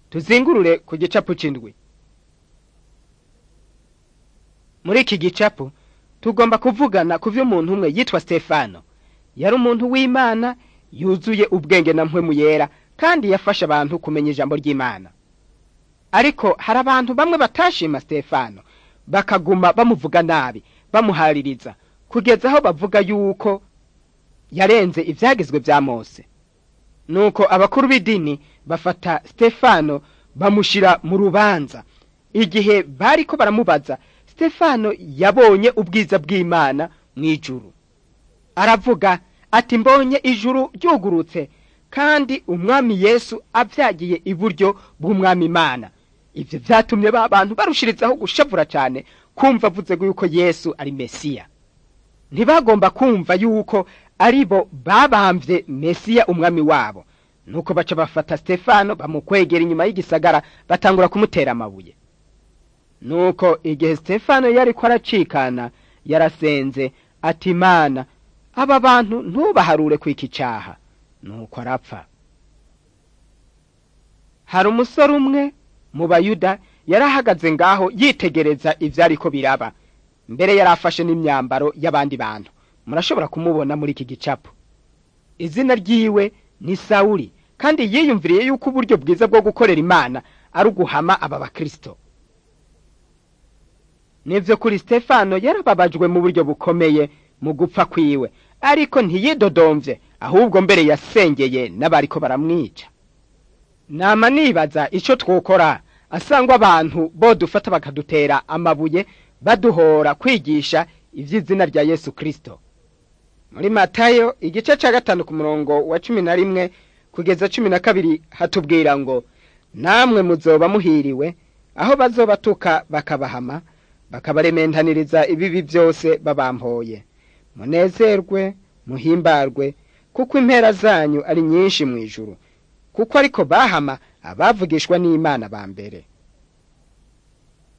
tuzingurure ku gicapu c'indwi muri iki gicapu tugomba kuvugana ku vy'umuntu umwe yitwa stefano yari umuntu w'imana yuzuye ubwenge na mpwemu yera kandi yafasha abantu kumenya ijambo ry'imana ariko hari abantu bamwe batashima stefano bakaguma bamuvuga nabi bamuhaririza kugeza aho bavuga yuko yarenze ivyagezwe vya mose nuko abakuru b'idini bafata stefano bamushira mu rubanza igihe bariko baramubaza stefano yabonye ubwiza bw'imana mw'ijuru aravuga ati mbonye ijuru ryugurutse kandi umwami yesu avyagiye iburyo bw'umwami imana ivyo vyatumye ba bantu barushirizaho gushavura cane kumva avuze yuko yesu ari mesiya ntibagomba kumva yuko ari bo babamvye mesiya umwami wabo nuko baca bafata stefano bamukwegera inyuma y'igisagara batangura kumutera amabuye nuko igihe stefano yariko aracikana yarasenze ati mana aba bantu ntubaharure kwika icaha nuko arapfa hari umusore umwe mu bayuda yarahagaze ngaho yitegereza ivyariko biraba mbere yari afashe n'imyambaro y'abandi bantu murashobora kumubona muri iki gicapo izina ryiwe ni sawuli kandi yiyumviriye yuko uburyo bwiza bwo gukorera imana ari uguhama aba bakristo nivyo kuri stefano yarababajwe mu buryo bukomeye mu gupfa kwiwe ariko ntiyidodomvye ahubwo mbere yasengeye n'abariko baramwica nama nibaza ico twokora asangwa abantu bodufata bakadutera amabuye baduhora kwigisha ivy'izina rya yesu kristo muri matayo igice ca gatanu ku murongo wa cumi na rimwe kugeza cumi na kabiri hatubwira ngo namwe muzoba muhiriwe aho bazobatuka bakabahama bakabarementaniriza ibibi byose babampoye munezerwe muhimbarwe kuko impera zanyu ari nyinshi mu ijuru kuko ariko bahama abavugishwa n'imana ba mbere